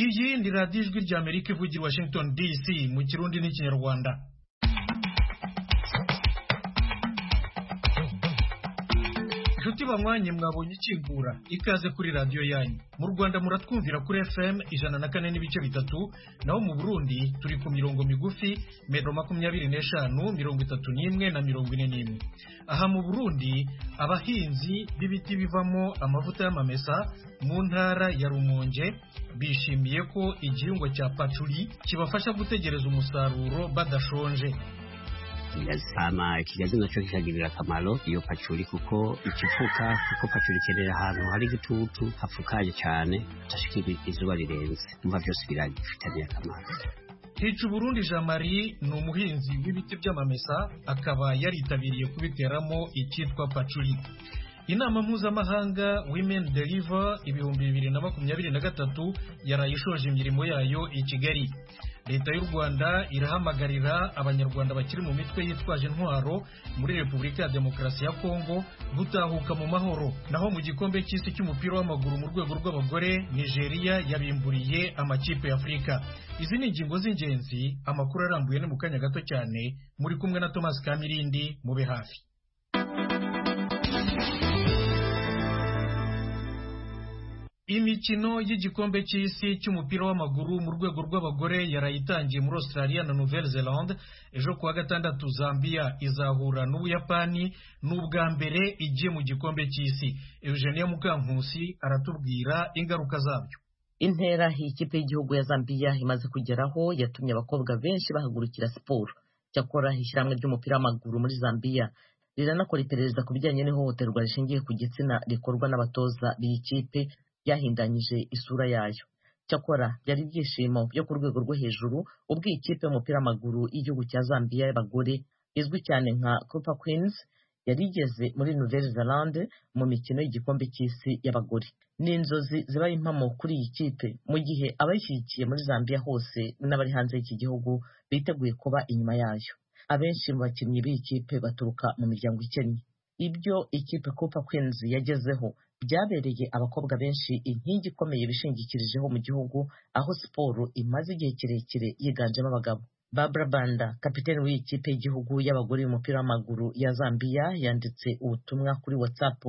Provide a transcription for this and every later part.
iyi ni radiyo ijwi rya amerika ivugira i washington dc mu kirundi n'ikinyarwanda inshuti banywanye mwabonye ikingura ikaze kuri radiyo yanyu mu rwanda muratwumvira kuri fm ijana na kane n'ibice bitatu naho mu burundi turi ku mirongo migufi metero makumyabiri n'eshanu mirongo itatu n'imwe na mirongo ine n'imwe aha mu burundi abahinzi b'ibiti bivamo amavuta y'amamesa mu ntara ya rumonge bishimiye ko igihingwa cya paturi kibafasha gutegereza umusaruro badashonje hama ikigazi nacyo kikagirira akamaro iyo pacuri kuko ikifuka kuko pacuri ikenera ahantu hari igitutu hapfukaye cyane hashikira izuba rirenze umva byose biragifitaniye akamaro hica uburundi jean marie ni umuhinzi w'ibiti by'amamesa akaba yaritabiriye kubiteramo icyitwa pacuri inama mpuzamahanga women deliver ibihumbi bibiri na makumyabiri na gatatu yarayishoje imirimo yayo i kigali leta y'u rwanda irahamagarira abanyarwanda bakiri mu mitwe yitwaje intwaro muri repubulika ya demokarasi ya kongo gutahuka mu mahoro naho mu gikombe cy'isi cy'umupira w'amaguru mu rwego rw'abagore nigeria yabimburiye amakipe y'afurika izi ni ingingo z'ingenzi amakuru arambuye ni mu kanya gato cyane muri kumwe na thomas kamirindi mube hafi imikino y'igikombe cy'isi cy'umupira w'amaguru mu rwego rw'abagore yarayitangiye muri australia na nouvelle zelande ejo kuwa gatandatu zambia izahura n'ubuyapani ni ubwa mbere igiye mu gikombe cy'isi eugenia mukankusi aratubwira ingaruka zabyo intera ikipe y'igihugu ya zambia imaze kugeraho yatumye abakobwa benshi bahagurukira siporo cyakora ishyirahamwe ry'umupira w'amaguru muri zambia riranakora iperereza ku bijyanye n'ihohoterwa rishingiye ku gitsina rikorwa n'abatoza b'ikipe ryahindanyije isura yayo cyakora byari ibyishimo byo ku rwego rwo hejuru ubwo iyi kipe y'umupira w'amaguru y'igihugu cya zambia y'abagore izwi cyane nka copa queens yari igeze muri nouvelle zelande mu mikino y'igikombe cy'isi y'abagore ni inzozi zibaye impamo kuri iyi kipe mu gihe abayishyigikiye muri zambia hose n'abari hanze y'iki gihugu biteguye kuba inyuma yayo abenshi mu bakinnyi b'iyi kipe baturuka mu miryango ikennye ibyo ikipe copa queens yagezeho byabereye abakobwa benshi inkingi ikomeye bishingikirijeho mu gihugu aho siporo imaze igihe kirekire yiganjemo abagabo Barbara Banda kapiteni w'iyi kipe y'igihugu y'abagore y'umupira w'amaguru ya Zambia yanditse ubutumwa kuri WhatsApp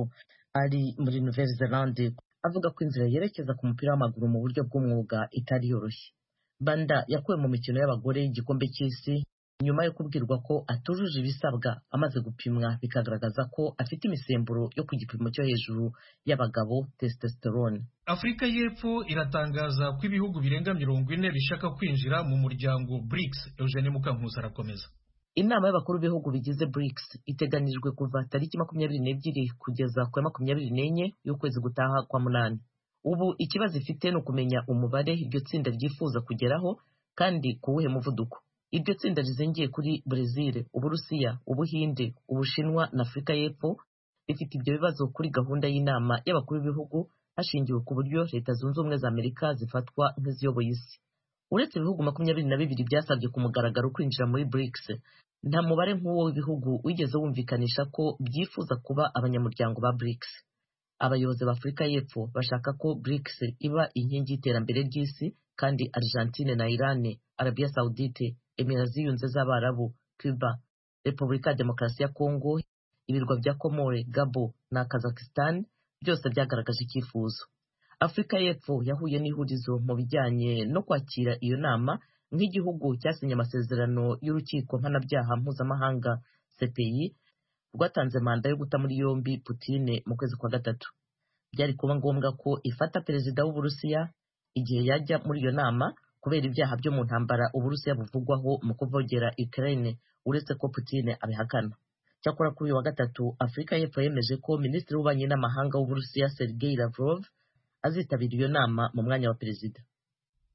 ari muri Nouvelle Zelande avuga ko inzira yerekeza ku mupira w'amaguru mu buryo bw'umwuga itari yoroshye Banda yakuwe mu mikino y'abagore y'igikombe cy'isi nyuma yo kubwirwa ko atujuje ibisabwa amaze gupimwa bikagaragaza ko afite imisemburo yo ku gipimo cyo hejuru y'abagabo testosterone afurika y'epfo iratangaza ko ibihugu birenga mirongo ine bishaka kwinjira mu muryango BRICS Eugene Mukankusi arakomeza inama y'abakuru b'ibihugu bigize BRICS iteganijwe kuva tariki makumyabiri n'ebyiri kugeza ku ya makumyabiri n'enye y'ukwezi gutaha kwa munani ubu ikibazo ifite ni ukumenya umubare iryo tsinda ryifuza kugeraho kandi ku wuhe muvuduko iryo tsinda rizingiye kuri Brezil, Uburusiya, Ubuhinde, Ubushinwa na Afurika y'Epfo rifite ibyo bibazo kuri gahunda y'inama y'abakuru b'ibihugu hashingiwe ku buryo Leta Zunze Ubumwe za Amerika zifatwa nk'iziyoboye isi. Uretse ibihugu makumyabiri na bibiri byasabye ku mugaragaro kwinjira muri BRICS, nta mubare nk'uwo w'ibihugu wigeze wumvikanisha ko byifuza kuba abanyamuryango ba BRICS. Abayobozi ba Afurika y'Epfo bashaka ko BRICS iba inkingi y'iterambere ry'isi kandi Argentine na Iran, Arabia Saudite, Emirati ziyunze z'Abarabu, Cuba, Repubulika ya Demokarasi ya Kongo, ibirwa bya Komore, Gabo na Kazakhstan byose byagaragaje icyifuzo. Afurika y'Epfo yahuye n'ihurizo mu bijyanye no kwakira iyo nama nk'igihugu cyasinye amasezerano y'urukiko mpanabyaha mpuzamahanga CPI rwatanze manda yo guta muri yombi Putine mu kwezi kwa gatatu. Byari kuba ngombwa ko ifata perezida w'Uburusiya igihe yajya muri iyo nama kubera ibyaha byo mu ntambara uburusiya buvugwaho mu kuvogera Ukraine uretse ko Putin abihakana cyakora kuri uyu wa gatatu Afurika y'Epfo yemeje ko minisitiri w'ububanyi n'amahanga w'Uburusiya Sergei Lavrov azitabira iyo nama mu mwanya wa perezida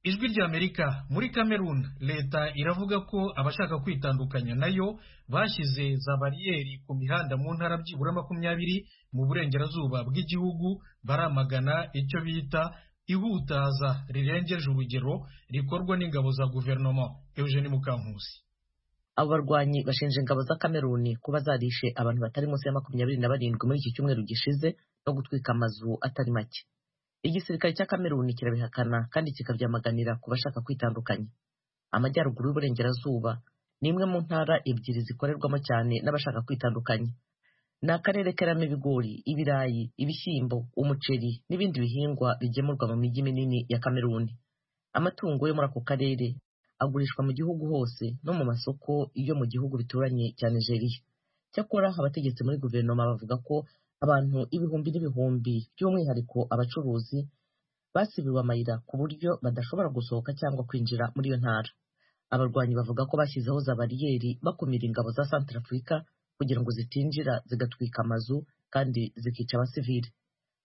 ijwi rya Amerika muri Cameroon leta iravuga ko abashaka kwitandukanya nayo bashyize za bariyeri ku mihanda mu ntara byibura makumyabiri mu burengerazuba bw'igihugu baramagana icyo bita ihutaza rirengeje urugero rikorwa n'ingabo za guverinoma Eugene Mukankusi abo barwanyi bashinja ingabo za Kameruni kuba zarishe abantu batari munsi ya makumyabiri na barindwi muri iki cyumweru gishize no gutwika amazu atari make igisirikare cya kameruni kirabihakana kandi kikabyamaganira ku bashaka kwitandukanya amajyaruguru y'uburengerazuba ni imwe mu ntara ebyiri zikorerwamo cyane n'abashaka kwitandukanya ni akarere karamo ibigori ibirayi ibishyimbo umuceri n'ibindi bihingwa bigemurwa mu mijyi minini ya kameruni amatungo yo muri ako karere agurishwa mu gihugu hose no mu masoko yo mu gihugu bituranye cya nigeria cyakora abategetsi muri guverinoma bavuga ko abantu ibihumbi n'ibihumbi by'umwihariko abacuruzi basibiwe amayira ku buryo badashobora gusohoka cyangwa kwinjira muri iyo ntara abarwanyi bavuga ko bashyizeho za bariyeri bakumira ingabo za santarafurika kugira ngo zitinjira zigatwika amazu kandi zikica abasivili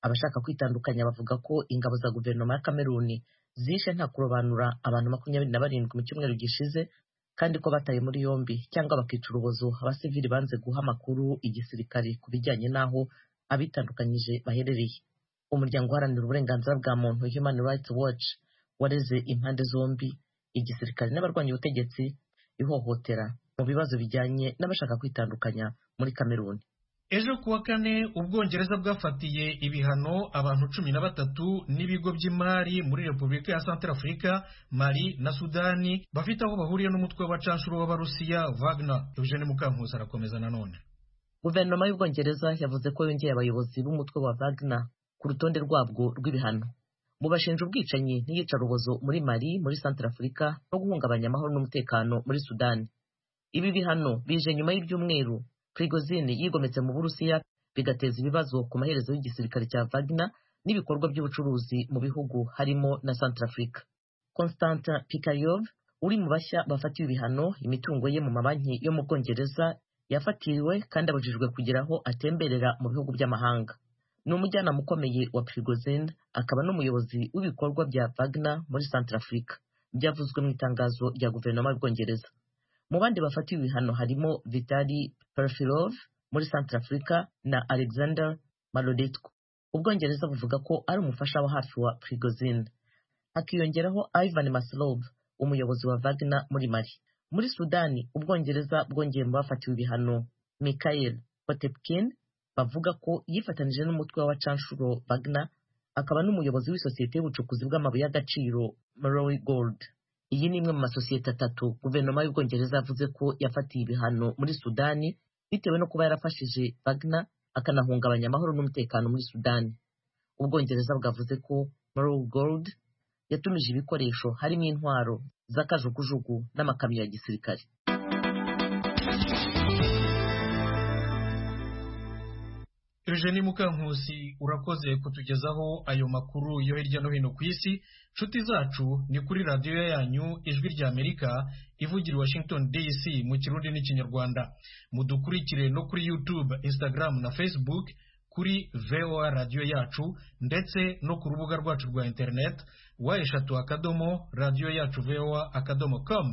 abashaka kwitandukanya bavuga ko ingabo za guverinoma ya kameruni zishe nta kurobanura abantu makumyabiri na barindwi mu cyumweru gishize kandi ko bataye muri yombi cyangwa bakica urubozo abasivili banze guha amakuru igisirikare ku bijyanye n'aho abitandukanyije baherereye umuryango uharanira uburenganzira bwa muntu human rights watch wareze impande zombi igisirikare n'abarwanya ubutegetsi ihohotera mu bibazo bijyanye n'abashaka kwitandukanya muri kameruni ejo kuwa kane ubwongereza bwafatiye ibihano abantu cumi na batatu n'ibigo by'imari muri repubulika ya santarafurika mali na sudani bafite aho bahuriye n'umutwe w'abacanshuro b'abarusiya wagner eugene mukankusi arakomeza nanone guverinoma y'ubwongereza yavuze ko yongeye abayobozi b'umutwe wa wagner ku rutonde rwabwo rw'ibihano mu bashinja ubwicanyi n'iyicarubozo muri mali muri santarafurika no guhungabanya amahoro n'umutekano muri sudani ibi bihano bije nyuma y'ibyumweru prigozine yigometse mu burusiya bigateza ibibazo ku maherezo y'igisirikare cya wagner n'ibikorwa by'ubucuruzi mu bihugu harimo na santarafurika constantin pikayov uri mu bashya bafatiwe ibihano imitungo ye mu mabanki yo mu bwongereza yafatiriwe kandi abujijwe kugira aho atemberera mu bihugu by'amahanga ni umujyanama ukomeye wa prigozine akaba n'umuyobozi w'ibikorwa bya wagner muri santarafurika byavuzwe mu itangazo rya guverinoma y'ubwongereza mu bandi bafatiwe ibihano harimo vitali perfilov muri santarafurika na alexander malodetko ubwongereza buvuga ko ari umufasha wa hafi wa prigozine hakiyongeraho ivan maslov umuyobozi wa wagner muri mali muri sudani ubwongereza bwongeye mu bafatiwe ibihano michael potepkin bavuga ko yifatanije n'umutwe w'abacanshuro bagna akaba n'umuyobozi w'isosiyete y'ubucukuzi bw'amabuye y'agaciro Murray Gold iyi ni imwe mu masosiyete atatu guverinoma y'ubwongereza yavuze ko yafatiye ibihano muri sudani bitewe no kuba yarafashije bagna akanahungabanya amahoro n'umutekano muri sudani ubwongereza bwavuze ko Murray Gold yatumije ibikoresho harimo intwaro z'akajugujugu n'amakamyo ya gisirikare Eugenie Mukankusi urakoze kutugezaho ayo makuru yo hirya no hino ku isi nshuti zacu ni kuri radiyo yanyu ijwi rya amerika ivugira washington dc mu kirundi n'ikinyarwanda mudukurikire no kuri youtube instagram na facebook kuri voa radiyo yacu ndetse no ku rubuga rwacu rwa internet wa eshatu akadomo radiyo yacu voa akadomo com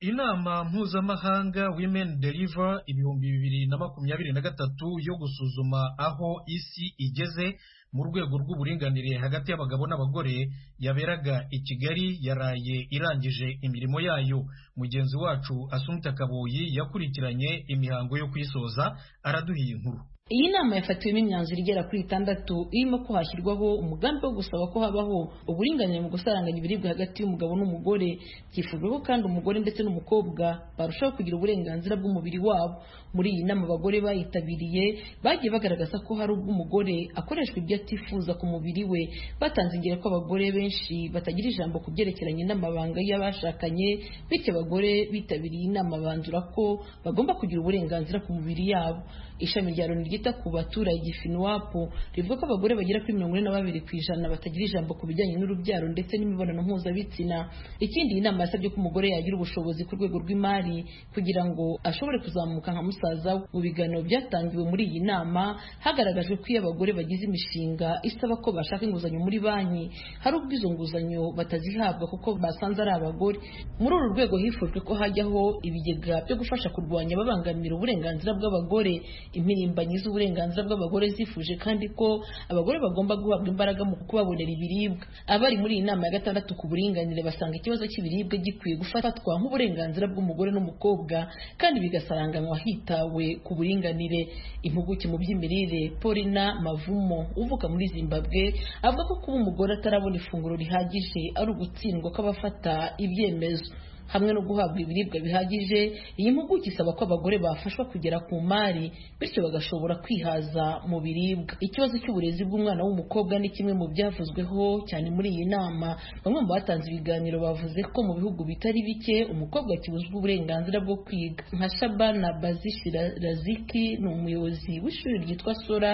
inama mpuzamahanga women deliver ibihumbi bibiri na makumyabiri na gatatu yo gusuzuma aho isi igeze mu rwego rw'uburinganire hagati y'abagabo n'abagore yaberaga i kigali yaraye irangije imirimo yayo mugenzi wacu asunika kaboyi yakurikiranye imihango yo kuyisoza araduha iyi nkuru iyi nama yafatiwemo imyanzuro igera kuri itandatu irimo ko hashyirwaho umugambi wo gusaba ko habaho uburinganire mu gusaranganya ibiribwa hagati y'umugabo n'umugore byifujwe ko kandi umugore ndetse n'umukobwa barushaho kugira uburenganzira bw'umubiri wabo muri iyi nama abagore bayitabiriye bagiye bagaragaza ko hari ubwo umugore akoreshwa ibyo atifuza ku mubiri we batanze ingero ko abagore benshi batagira ijambo ku byerekeranye n'amabanga y'abashakanye bityo abagore bitabiriye inama banzura ko bagomba kugira uburenganzira ku mubiri yabo ishami rya loni ryita ku baturage finiwapu rivuga ko abagore bagera kuri mirongo ine na babiri ku ijana batagira ijambo ku bijyanye n'urubyaro ndetse n'imibonano mpuzabitsina ikindi iyi nama yasabye ko umugore yagira ubushobozi ku rwego rw'imari kugira ngo ashobore kuzamuka nka musaza we mu biganiro byatangiwe muri iyi nama hagaragajwe ko iyo abagore bagize imishinga isaba ko bashaka inguzanyo muri banki hari ubwo izo nguzanyo batazihabwa kuko basanze ari abagore muri uru rwego hifujwe ko hajyaho ibigega byo gufasha kurwanya babangamira uburenganzira bw'abagore impirimbanyi z'uburenganzira bw'abagore zifuje kandi ko abagore bagomba guhabwa imbaraga mu kubabonera ibiribwa abari muri iyi nama ya gatandatu ku buringanire basanga ikibazo cy'ibiribwa gikwiye gufatwa nk'uburenganzira bw'umugore n'umukobwa kandi bigasaranganywa hitawe ku buringanire impuguke mu by'imirire Paulina Mavumo uvuka muri Zimbabwe avuga ko kuba umugore atarabona ifunguro rihagije ari ugutsindwa kw'abafata ibyemezo hamwe no guhabwa ibiribwa bihagije iyi mpuguke isaba ko abagore bafashwa kugera ku mari bityo bagashobora kwihaza mu biribwa ikibazo cy'uburezi bw'umwana w'umukobwa ni kimwe mu byavuzweho cyane muri iyi nama bamwe mu batanze ibiganiro bavuze ko mu bihugu bitari bike umukobwa akibuzwa uburenganzira bwo kwiga nka shabana bazishi raziki ni umuyobozi w'ishuri ryitwa sora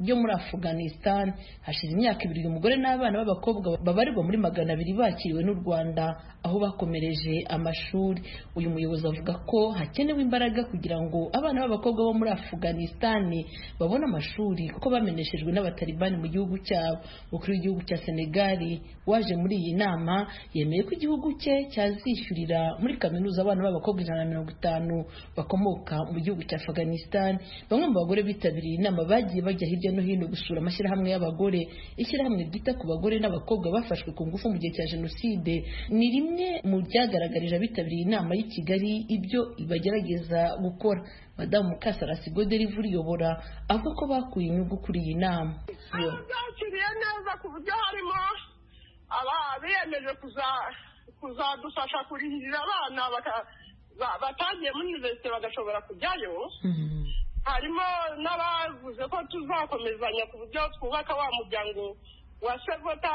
ryo muri afghanistan hashize imyaka ibiri uyu mugore n'abana b'abakobwa babarirwa muri magana abiri bakiriwe n'u rwanda aho bakomereje amashuri uyu muyobozi avuga ko hakenewe imbaraga kugira ngo abana b'abakobwa bo muri afuganisitani babone amashuri kuko bameneshejwe n'abatalibani mu gihugu cyabo umukuru w'igihugu cya senegali waje muri iyi nama yemeye ko igihugu cye cyazishyurira muri kaminuza abana b'abakobwa ijana na mirongo itanu bakomoka mu gihugu cya afuganisitani bamwe mu bagore bitabiriye inama bagiye bajya hirya no hino gusura amashyirahamwe y'abagore ishyirahamwe ryita ku bagore n'abakobwa bafashwe ku ngufu mu gihe cya jenoside ni rimwe mu byagaragaje abitabiriye inama y'i Kigali ibyo bagerageza gukora madamu Mukasarasi Godelive uyobora avuga ko bakuye inyungu kuri iyi nama byakiriye neza ku buryo harimo abiyemeje kuzadufasha kurihirira abana batagiye muri univerisite bagashobora kujyayo harimo n'abavuze ko tuzakomezanya ku buryo twubaka wa muryango wa sevota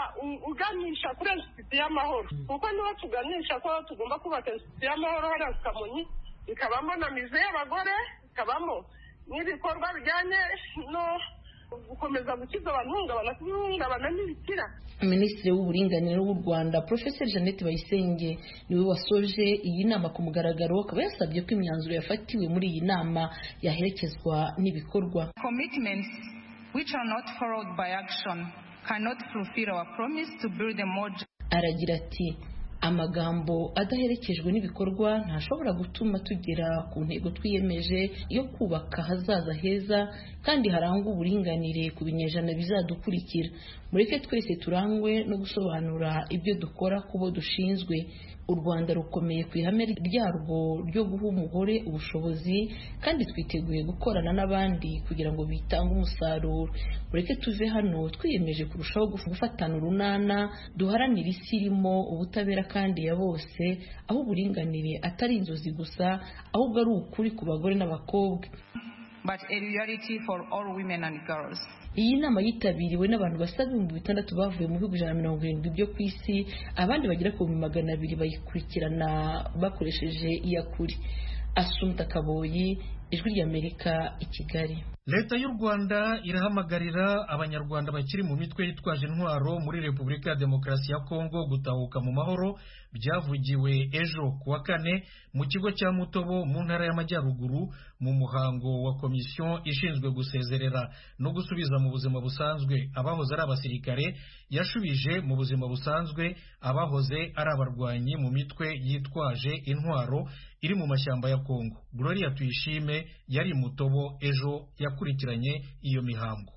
uganisha kuri insititi y'amahoro kuko niba tuganisha ko tugomba kubaka insititi y'amahoro hariya ku kamonyi ikabamo na mize y'abagore ikabamo n'ibikorwa bijyanye no gukomeza gukiza abantu ihungabana kubihungabana n'ibikira minisitiri w'uburinganire w'u rwanda porofeseri jeannette bayisenge niwe wasoje iyi nama ku mugaragaro akaba yasabye ko imyanzuro yafatiwe muri iyi nama yaherekezwa n'ibikorwa commitments which are not followed by action cannot fulfill our promise to build a more aragira ati amagambo adaherekejwe n'ibikorwa ntashobora gutuma tugera ku ntego twiyemeje yo kubaka ahazaza heza kandi harangwa uburinganire ku binyejana bizadukurikira mureke twese turangwe no gusobanura ibyo dukora ku bo dushinzwe u rwanda rukomeye ku ihame ryarwo ryo guha umugore ubushobozi kandi twiteguye gukorana n'abandi kugira ngo bitange umusaruro mureke tuve hano twiyemeje kurushaho gufatana urunana duharanire isi irimo ubutabera kandi ya bose aho uburinganire atari inzozi gusa ahubwo ari ukuri ku bagore n'abakobwa but a reality for all women and girls iyi nama yitabiriwe n'abantu basaga ibihumbi bitandatu bavuye mu bihugu ijana na mirongo irindwi byo ku isi abandi bagera ku bihumbi magana abiri bayikurikirana bakoresheje iyakuri asumta kaboyi ijwi ry'amerika i kigali leta y'u rwanda irahamagarira abanyarwanda bakiri mu mitwe yitwaje intwaro muri repubulika ya demokarasi ya kongo gutahuka mu mahoro byavugiwe ejo ku wa kane mu kigo cya mutobo mu ntara y'amajyaruguru mu muhango wa komisiyo ishinzwe gusezerera no gusubiza mu buzima busanzwe abahoze ari abasirikare yashubije mu buzima busanzwe abahoze ari abarwanyi mu mitwe yitwaje intwaro iri mu mashyamba ya kongo gloria tuyishime yari mutobo ejo yakurikiranye iyo mihango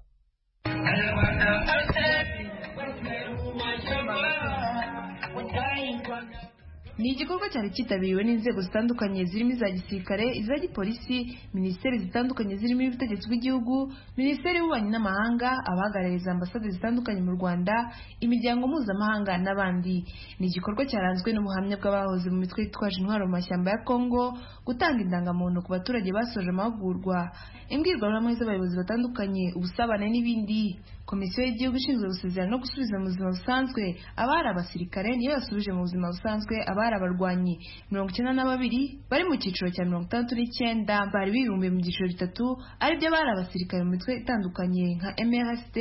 ni igikorwa cyari cyitabiriwe n'inzego zitandukanye zirimo iza gisirikare iza gipolisi minisiteri zitandukanye zirimo iy'ubutegetsi bw'igihugu minisiteri y'ububanyi n'amahanga abahagarariza ambasade zitandukanye mu rwanda imiryango mpuzamahanga n'abandi ni igikorwa cyaranzwe n'ubuhamya bw'abahoze mu mitwe yitwaje intwaro mu mashyamba ya kongo gutanga indangamuntu ku baturage basoje amahugurwa imbwirwaruhame z'abayobozi batandukanye ubusabane n'ibindi komisiyo y'igihugu ishinzwe gusezerana no gusubiza mu buzima busanzwe abari abasirikare niyo yasubije mu buzima busanzwe abari abarwanyi mirongo icyenda na babiri bari mu cyiciro cya mirongo itandatu n'icyenda bari bibumbiye mu byiciro bitatu aribyo abari abasirikare mu mitwe itandukanye nka mrst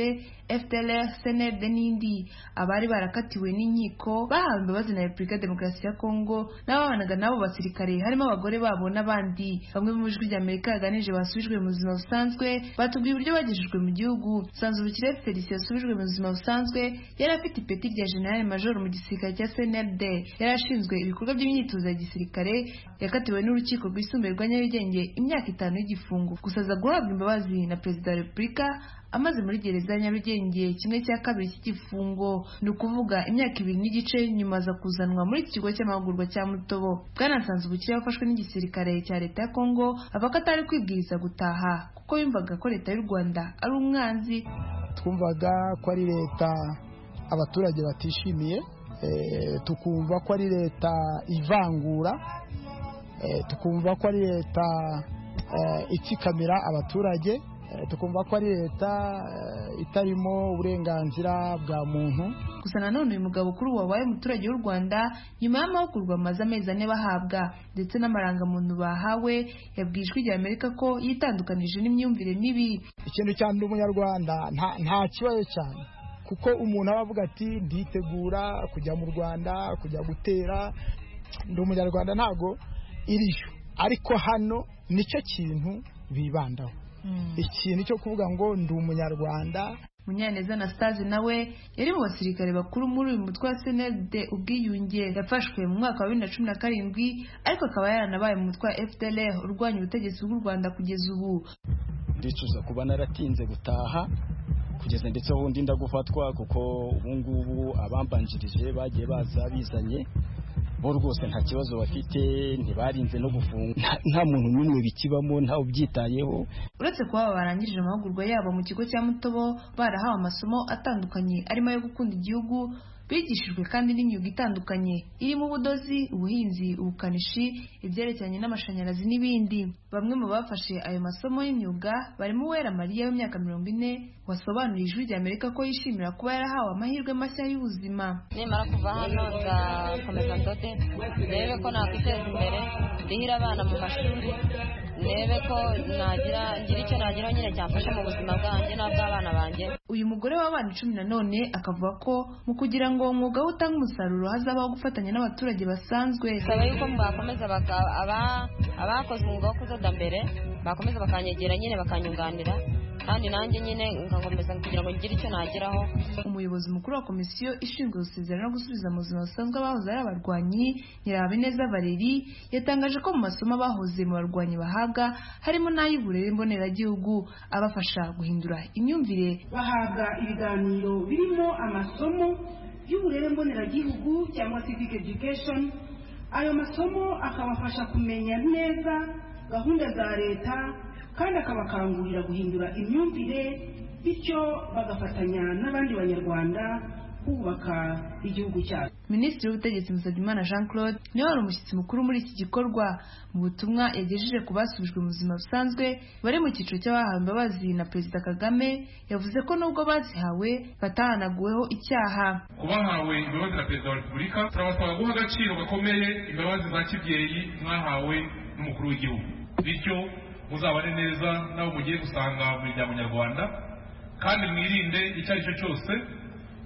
fdlr cnld n'indi abari barakatiwe n'inkiko bahawe imbabazi na repubulika ya demokarasi ya kongo n'ababanaga n'abo basirikare harimo abagore babo n'abandi bamwe mu ijwi ry'amerika yaganije basubijwe mu buzima busanzwe batubwiye uburyo bagejejwe mu gihugu sanzubukire felicien yasubijwe mu buzima busanzwe yari afite ipeti rya general major mu gisirikare cya cnld yari ashinzwe ibikorwa by'imyitozo ya gisirikare yakatiwe n'urukiko rwisumbuye rwa nyarugenge imyaka itanu y'igifungo gusa aza guhabwa imbabazi na perezida wa repubulika amaze muri gereza ya nyarugenge kimwe cya kabiri cy'igifungo ni ukuvuga imyaka ibiri n'igice nyuma aza kuzanwa muri iki kigo cy'amahugurwa cya mutobo bwanasanze ubukire wafashwe n'igisirikare cya leta ya kongo avuga ko atari kwibwiriza gutaha kuko yumvaga ko leta y'u rwanda ari umwanzi twumvaga ko ari leta abaturage batishimiye eh, tukumva ko ari leta ivangura eh, tukumva ko ari leta eh, itsikamira abaturage Eh, tukumva ko ari leta eh, itarimo uburenganzira bwa muntu gusa nanone uyu mugabo kuri ubu wabaye umuturage w'u rwanda nyuma y'amahugurwa amaze amezi ane bahabwa ndetse n'amarangamuntu bahawe yabwije ijwi rya amerika ko yitandukanije n'imyumvire mibi ikintu cya mbere umunyarwanda nta- nta kibazo cyane kuko umuntu aba avuga ati nditegura kujya mu rwanda kujya gutera ndi umunyarwanda ntabwo iriyo ariko hano nicyo kintu bibandaho ikintu cyo kuvuga ngo ndi umunyarwanda munyaneza anastase nawe yari mu basirikare bakuru muri uyu mutwe wa cnld ubwiyunge yafashwe mu mwaka wa bibiri na cumi na karindwi ariko akaba yaranabaye mu mutwe wa fdlr urwanya ubutegetsi bw'u rwanda kugeza ubu ndicuza kuba naratinze gutaha kugeza ndetse ubundi ndagufatwa kuko ubu ngubu abambanjirije bagiye baza bizanye bo rwose nta kibazo bafite ntibarinze no gufunga Nta- nta muntu n'umwe bikibamo ntawe ubyitayeho uretse kuba aba barangirije amahugurwa yabo mu kigo cya mutobo barahawe amasomo atandukanye arimo ayo gukunda igihugu bigishijwe kandi n'imyuga itandukanye irimo ubudozi ubuhinzi ubukanishi ibyerekeranye n'amashanyarazi n'ibindi bamwe mu bafashe ayo masomo y'imyuga barimo uwera mariya w'imyaka mirongo ine wasobanuriye ijwi rya amerika ko yishimira kuba yarahawe amahirwe mashya y'ubuzima nimara kuva hano nzakomeza ndote ndebe ko nakwiteza imbere ndihira abana mu mashuri ndebe ko nagira ngira icyo nagira nyine cyamfasha mu buzima bwanjye n'ubw'abana banjye uyu mugore w'abana icumi na none akavuga ko mu kugira ngo umwuga we utange umusaruro hazabaho gufatanya n'abaturage basanzwe bisaba yuko bakomeza baka- aba- abakoze umwuga wo kudoda mbere bakomeza bakanyegera nyine bakanyunganira kandi nanjye nyine ngakomeza kugira ngo ngire icyo nageraho umuyobozi mukuru wa komisiyo ishinzwe gusezerera no gusubiza mu buzima busanzwe abahoze ari abarwanyi nyirahabineza valeri yatangaje ko mu masomo abahoze mu barwanyi bahabwa harimo n'ay'uburere mboneragihugu abafasha guhindura imyumvire bahabwa ibiganiro birimo amasomo y'uburere mboneragihugu cyangwa civic education ayo masomo akabafasha kumenya neza gahunda za leta kandi akabakangurira guhindura imyumvire bityo bagafatanya n'abandi banyarwanda kubaka igihugu cyacu minisitiri w'ubutegetsi musabyimana jean claude niwe wari umushyitsi mukuru muri iki gikorwa mu butumwa yagejeje ku basubijwe mu buzima busanzwe bari mu cyiciro cy'abahawe imbabazi na perezida kagame yavuze ko nubwo bazihawe batahanaguweho icyaha ku bahawe imbabazi na perezida wa repubulika turabasaba guha agaciro gakomeye imbabazi za kibyeyi mwahawe n'umukuru w'igihugu bityo muzabane neza n'abo mugiye gusanga mu miryango nyarwanda kandi mwirinde icyo ari cyo cyose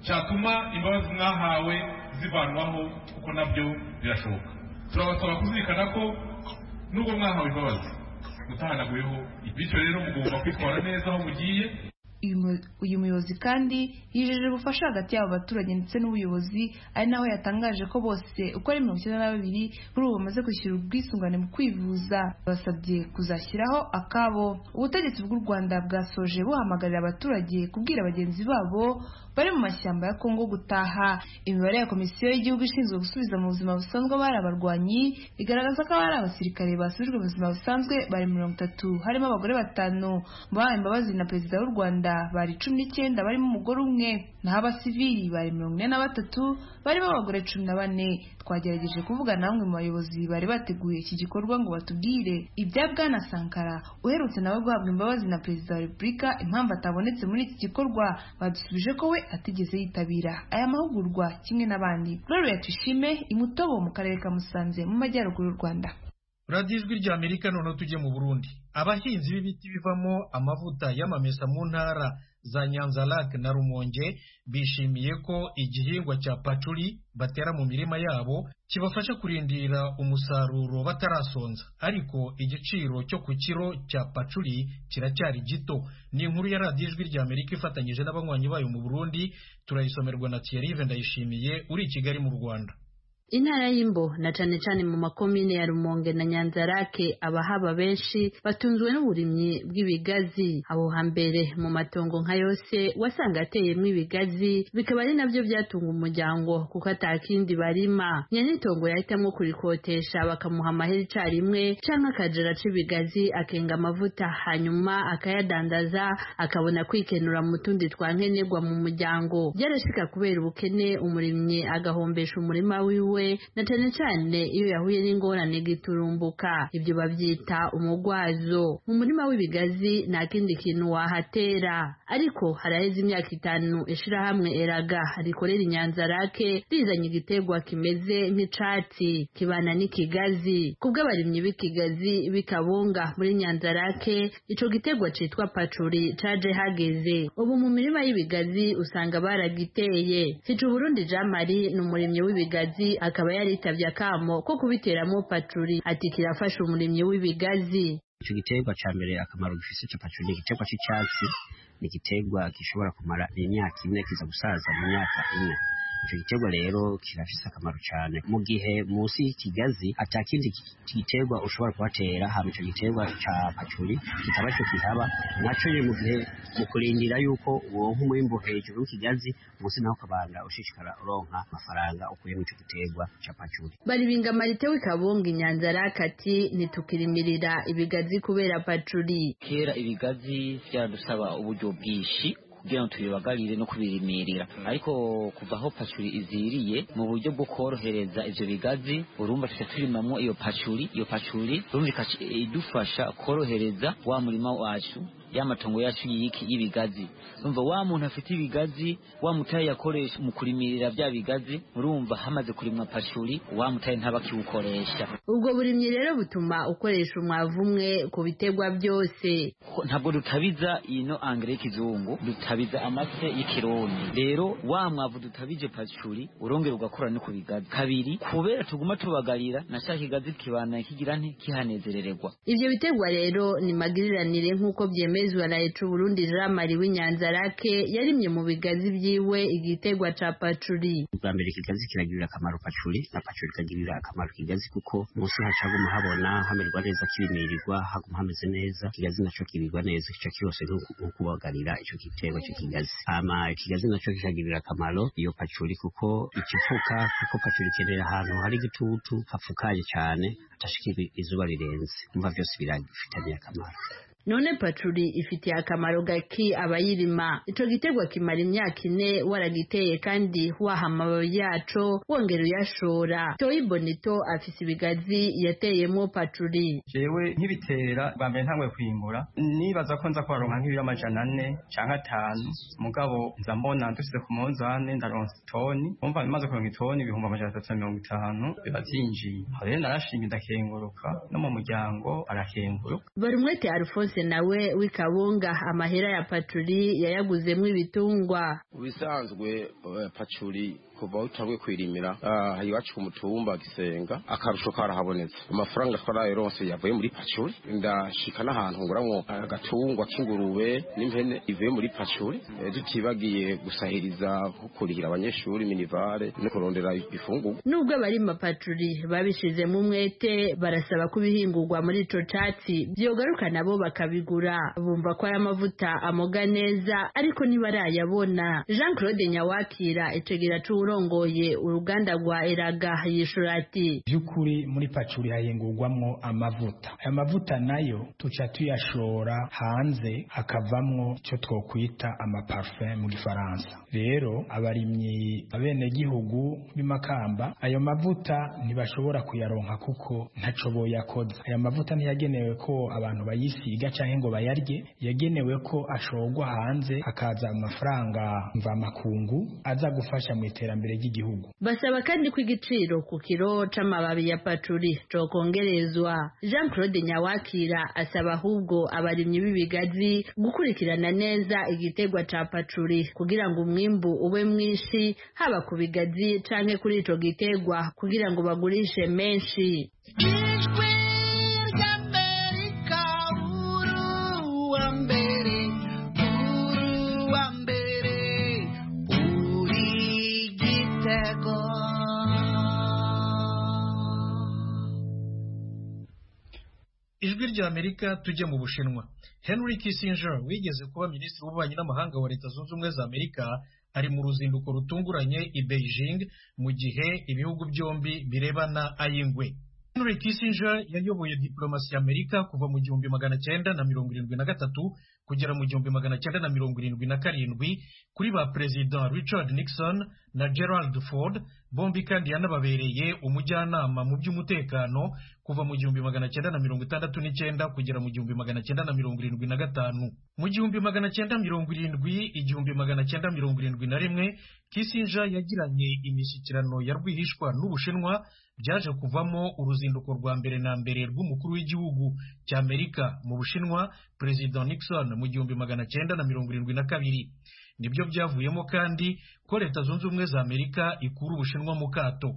cyatuma imbabazi mwahawe zivanwaho kuko nabyo birashoboka turabasaba kuzirikana ko nubwo mwahawe imbabazi mutahanaguyeho bityo rero mugomba kwitwara neza aho mugiye uyu mu- uyu muyobozi kandi yijeje ubufasha hagati y'abo baturage ndetse n'ubuyobozi ari naho yatangaje ko bose uko ari mirongo icyenda na babiri kuri ubu bamaze kwishyura ubwisungane mu kwivuza basabye kuzashyiraho akabo ubutegetsi bw'u rwanda bwasoje buhamagarira abaturage kubwira bagenzi babo bari mu mashyamba ya kongo gutaha imibare ya komisiyo y'igihugu ishinzwe gusubiza mu buzima busanzwe abari abarwanyi igaragaza ko abari abasirikare basubijwe mu buzima busanzwe bari mirongo itatu harimo abagore batanu mu bahawe imbabazi na perezida w'u rwanda bari cumi n'icyenda barimo umugore umwe naho abasivili bari mirongo ine na batatu barimo abagore cumi na bane twagerageje kuvugana na bamwe mu bayobozi bari bateguye iki gikorwa ngo batubwire ibya bwana sankara uherutse nawe guhabwa imbabazi na perezida wa repubulika impamvu atabonetse muri iki gikorwa badusubije ko we atigeze yitabira aya mahugurwa kimwe n'abandi gloria tuyishime imutobo mu karere ka musanze mu majyaruguru y'u rwanda radiyo ijwi rya amerika noneho tujye mu burundi abahinzi b'ibiti bivamo amavuta y'amamesa mu ntara za nyanzarake na rumonge bishimiye ko igihingwa cya pacuri batera mu mirima yabo kibafasha kurindira umusaruro batarasonza ariko igiciro cyo ku kiro cya pacuri kiracyari gito ni inkuru ya radiyo ijwi rya amerika ifatanyije n'abanywanyi bayo mu burundi turayisomerwa na tiyarive ndayishimiye uri i kigali mu rwanda intara y'imbo na cane cane mu makomine ya rumonge na nyanzarake abahaba benshi batunzwe n'uburimyi bw'ibigazi aho hambere mu matongo nka yose wasanga ateyemwo ibigazi bikaba ari navyo vyatunga umuryango kuko atakindi barima nyenitongo yahitamwo kurikotesha bakamuha amahera icarimwe canke akajara c'ibigazi akenga amavuta hanyuma akayadandaza akabona kwikenura mu tundi twankenerwa mu muryango vyarashika kubera ubukene umurimyi agahombesha umurima wiwe we na cane cane iyo yahuye n'ingorane giturumbuka ibyo bavyita umugwazo mu murima w'ibigazi nta kindi kintu wahatera ariko haraheze imyaka itanu ishirahamwe eraga rikorera inyanzarake rizanye igiterwa kimeze nk'icatsi kibana n'ikigazi kubw'abarimyi b'ikigazi bikabunga muri nyanzarake ico giterwa citwa pacuri caje hageze ubu mu mirima y'ibigazi usanga baragiteye hica uburundi jean marie ni umurimyi w'ibigazi akaba yaritavye akamo ko kubiteramo paturi ati kirafasha umurimyi w'ibigazi icyo giterwa cya mbere akamaro gifite cya paturi ni igiterwa cy'icyatsi ni igiterwa gishobora kumara imyaka ine kiza gusaza mu myaka ine icyo giterwa rero kirafise akamaro cyane mu gihe munsi y'ikigazi atakindi giterwa ushobora kuhatera haba icyo giterwa cya pacuri kikaba cyo kihaba nacyo rero mu gihe mu kurindira yuko uwo nk'umwimbo hejuru w'ikigazi munsi naho ukabanga ushishikara uronka amafaranga ukuye mu icyo giterwa cya pacuri baribinga marite w'ikabunga inyanza rakati ntitukirimirira ibigazi kubera pacuri kera ibigazi byadusaba uburyo bwinshi kugira ngo tubibagarire no kubirimirira ariko kuva aho pacuri iziriye mu buryo bwo korohereza ivyo bigazi urumva tuca turimamwo iyo pacuri iyo pacuri urumvika idufasha korohereza wa murima wacu y'amatongo yacu yiki y'ibigazi urumva wa muntu afite ibigazi wa mutaye yakoresha mu kurimirira bya bigazi urumva hamaze kurimwa pashuri wa mutaye ntabakiwukoresha ubwo burimyi rero butuma ukoresha umwavu umwe ku biterwa byose ntabwo dutabiza ino angere y'ikizungu dutabiza amase y'ikirundi rero wa mwavu dutabije pashuri urongera ugakora no ku bigazi kabiri kubera tuguma tubagarira nashaka ikigazi kibana kigira ntikihanezerererwa ivyo biterwa rero ni magiriranire nk'uko byemeye kwemezwa na Etu Burundi Jamari w'inyanzarake yarimye mu bigazi byiwe igitegwa ca pacuri bwa mbere ikigazi kiragirira akamaro pacuri na pacuri kagirira akamaro ikigazi kuko munsi hacaguma habona hamerwa neza kibimirirwa haguma hameze neza ikigazi naco kirirwa neza ico kirose nkukubagarira ico gitegwa cyo kigazi ama ikigazi naco kiragirira akamaro iyo pacuri kuko ikifuka kuko pacuri kenera ahantu hari igitutu hapfukaye cyane atashikira izuba rirenze umva vyose biragifitanye akamaro none pacuri ifitiye akamaro gaki abayirima ico giterwa kimara imyaka ine waragiteye kandi waha amababi yaco wongera uyashora toyi bonito afise ibigazi yateyemo pacuri jewe nkibitera bwa mbere ntangwe kwimbura nibaza ko nza kuharonka nk'ibiro amajana ane canke atanu mugabo nza mbona ndusize ku munzane ndaronsa itoni umva imaze kuronka itoni ibihumbi amajana atatu na mirongo itanu biba vyinjiye rero narashinga ndakenguruka no mu muryango arakenguruka barimwete alphonse yose nawe w'ikabunga amahera ya pacuri yayaguzemo ibitungwa ubisanzwe pacuri kuva aho utangwe kwirimira aha iwacu ku mutumba gisenga akarusho karahabonetse amafaranga twarayoronse yavuye muri pacuri ndashika n'ahantu nguramwo agatungwa k'ingurube n'impene ivuye muri pacuri tutibagiye gusahiriza kurihira abanyeshuri minivare no kurondera ifungurwa nubwo abarima pacuri babishizemo umwete barasaba ko ibihingurwa muri ico catsi vyogaruka nabo bakabigura bumva ko aya mavuta amoga neza ariko ntibarayabona jean claude nyawakira icegera c'uwurongoye uruganda rwa eraga yishura ati vy'ukuri muri pacuri hahingurwamwo amavuta aya mavuta nayo tuca tuyashora hanze hakavamwo ico twokwita amaparufe mu gifaransa rero abarimyi abenegihugu b'imakamba ayo mavuta ntibashobora kuyaronka kuko ntaco boyakoza aya mavuta ntiyagenewe ko abantu bayisiga yiga canke ngo bayarye yagenewe ko ashorwa hanze hakaza amafaranga mvamakungu aza gufasha mu iterambere iterambere ry'igihugu basaba kandi ko igiciro ku kiro c'amababi ya paturi cokongerezwa jean claude nyawakira asaba ahubwo abarimyi b'ibigazi gukurikirana neza igitegwa ca paturi kugira ngo umwimbu ube mwinshi haba ku bigazi canke kuri ico gitegwa kugira ngo bagurishe menshi ijwi ry'amerika tujye mu bushinwa henry kissinger wigeze kuba minisitiri w'ububanyi n'amahanga wa leta zunze ubumwe za amerika ari mu ruzinduko rutunguranye i beijing mu gihe ibihugu byombi birebana ay'ingwe henry kissinger yayoboye diplomasi ya amerika kuva mu gihumbi magana cyenda na mirongo irindwi na gatatu kugera mu gihumbi magana cyenda na mirongo irindwi na karindwi kuri ba perezida richard nixon na gerald ford bombi kandi yanababereye umujyanama mu by'umutekano kuva mu gihumbi magana cyenda na mirongo itandatu n'icyenda kugera mu gihumbi magana cyenda na mirongo irindwi na gatanu mu gihumbi magana cyenda mirongo irindwi igihumbi magana cyenda mirongo irindwi na rimwe kisinja yagiranye imishyikirano ya rwihishwa n'ubushinwa byaje kuvamo uruzinduko rwa mbere na mbere rw'umukuru w'igihugu cy'amerika mu bushinwa perezida nixon mu gihumbi magana cyenda na mirongo irindwi na kabiri nibyo byavuyemo kandi ko leta zunze ubumwe za amerika ikura ubushinwa mu kato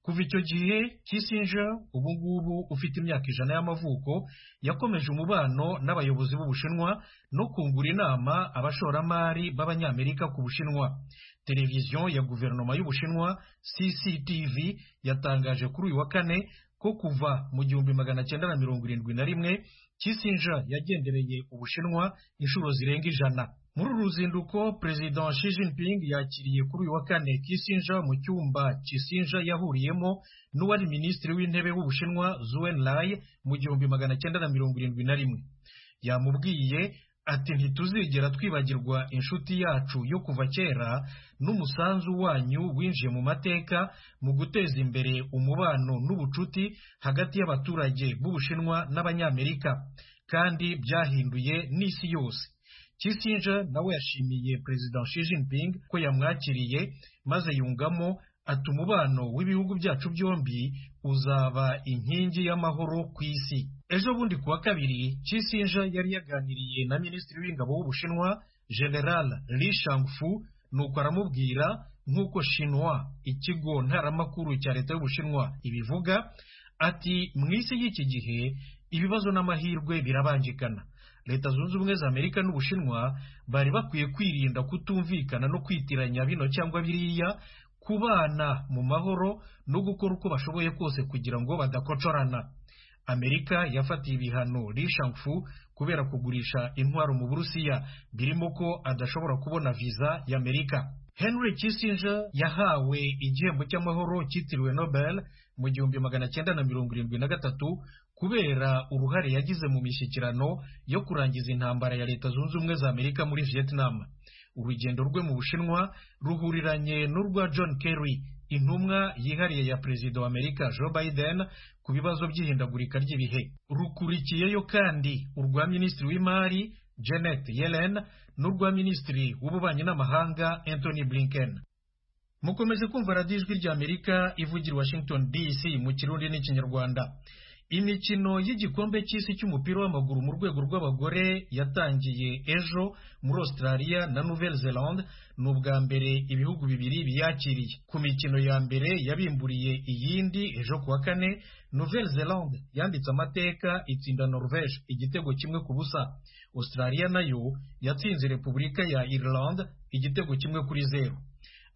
kuva icyo gihe kisinja ubu ngubu ufite imyaka ijana y'amavuko yakomeje umubano n'abayobozi b'ubushinwa no kungura inama abashoramari b'abanyamerika ku bushinwa televiziyo ya guverinoma y'ubushinwa cctv yatangaje kuri uyu wa kane ko kuva mu gihumbi magana cyenda na mirongo irindwi na rimwe kisinja yagendereye ubushinwa inshuro zirenga ijana muri uru ruzinduko perezida Xi Jinping yakiriye kuri uyu wa kane kisinja mu cyumba kisinja yahuriyemo n'uwari minisitiri w'intebe w'ubushinwa Zuen Lai mu gihumbi magana cyenda na mirongo irindwi na rimwe yamubwiye ati ntituzigera twibagirwa inshuti yacu yo kuva kera n'umusanzu wanyu winjiye mu mateka mu guteza imbere umubano n'ubucuti hagati y'abaturage b'ubushinwa n'abanyamerika kandi byahinduye n'isi yose kisinja nawe yashimiye perezida Xi Jinping ko yamwakiriye maze yungamo ati umubano w'ibihugu byacu byombi uzaba inkingi y'amahoro ku isi ejo bundi kuwa kabiri kisinja yari yaganiriye na minisitiri w'ingabo w'ubushinwa general li shangfu nuko aramubwira nk'uko shinwa ikigo ntaramakuru cya leta y'ubushinwa ibivuga ati mu isi y'iki gihe ibibazo n'amahirwe birabangikana leta zunze ubumwe za amerika n'ubushinwa bari bakwiye kwirinda kutumvikana no kwitiranya bino cyangwa biriya kubana mu mahoro no gukora uko bashoboye kose kugira ngo badakocorana amerika yafatiye ibihano rishangfu kubera kugurisha intwaro mu burusiya birimo ko adashobora kubona viza y'amerika henry kissinger yahawe igihembo cy'amahoro cyitiriwe nobel mu gihumbi magana cyenda na mirongo irindwi na gatatu kubera uruhare yagize mu mishyikirano yo kurangiza intambara ya leta zunze ubumwe za amerika muri vietnam urugendo rwe mu bushinwa ruhuriranye n'urwa john kerry intumwa yihariye ya perezida wa amerika joe biden ku bibazo by'ihindagurika ry'ibihe rukurikiyeyo kandi urwa minisitiri w'imari janet yellen n'urwa minisitiri w'ububanyi n'amahanga anthony blinken mukomeje kumva radiyo ijwi ry'amerika ivugira washington dc mu kirundi n'ikinyarwanda imikino y'igikombe cy'isi cy'umupira w'amaguru mu rwego rw'abagore yatangiye ejo muri australia na nouvelle zelande ni ubwa mbere ibihugu bibiri biyakiriye ku mikino ya mbere yabimburiye iyindi ejo kuwa kane nouvelle zelande yanditse amateka itsinda norvege igitego kimwe ku busa australia nayo yatsinze repubulika ya ireland igitego kimwe kuri zeru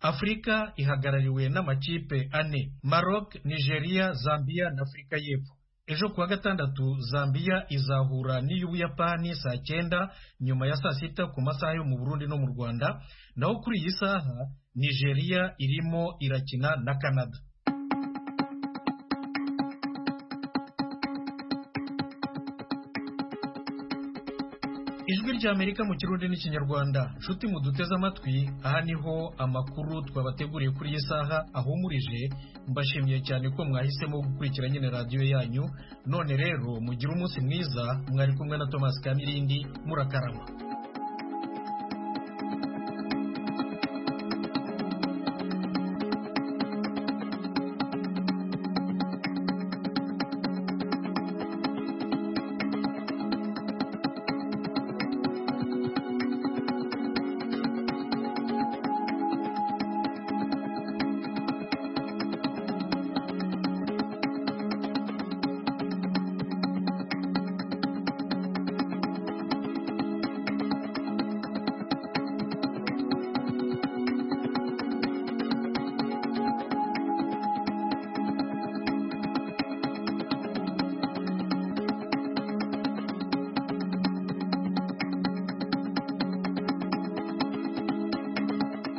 afurika ihagarariwe n'amakipe ane maroc nigeria zambia na afurika y'epfo ejo kuwa gatandatu zambia izahura n'iy'ubuyapani saa cyenda nyuma ya saa sita ku masaha yo mu burundi no mu rwanda naho kuri iyi saha nigeria irimo irakina na canada ijwi ry'amerika mu kirundi n'ikinyarwanda nshuti muduteze amatwi aha niho amakuru twabateguriye kuri iyi saha ahumurije mbashimiye cyane ko mwahisemo gukurikira nyine radiyo yanyu none rero mugire umunsi mwiza mwari kumwe na thomas kamirindi murakarama